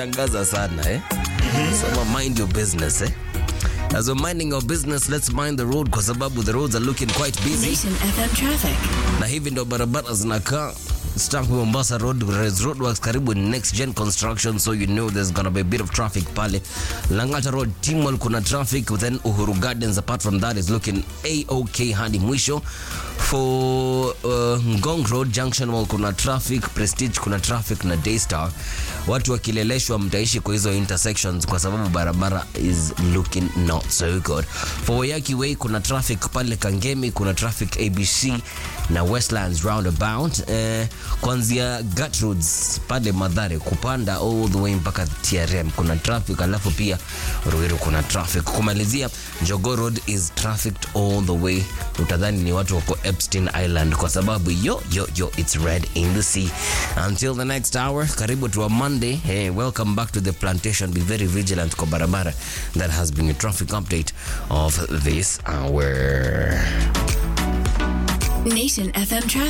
Tangaza sana eh? Sema mind your business eh? As we're minding your business, let's mind the road kwa sababu the roads are looking quite busy. Nation FM traffic. Na hivi ndo barabara zinakaa. Start with Mombasa Road, Res Roadworks karibu ni next gen construction so you know there's gonna be a bit of traffic pale. Langata Road, Timol kuna traffic then Uhuru Gardens apart from that is looking A-OK hadi mwisho. For uh, Ngong Road Junction Mall kuna traffic, Prestige kuna traffic na Daystar. Watu wakileleshwa mtaishi kwa hizo intersections kwa sababu barabara is looking not so good. For Wayaki Way kuna traffic pale Kangemi, kuna traffic ABC na Westlands roundabout. Eh, kuanzia Gertrudes pale Madhare kupanda all the way mpaka TRM kuna traffic, alafu pia Ruiru kuna traffic. Kumalizia Jogoo Road is trafficked all the way, utadhani ni watu wako Epstein Island kwa sababu yo yo yo it's red in the sea. Until the next hour, karibu to a Monday. Hey, welcome back to the plantation. Be very vigilant kwa barabara. That has been a traffic update of this hour. Nation FM traffic.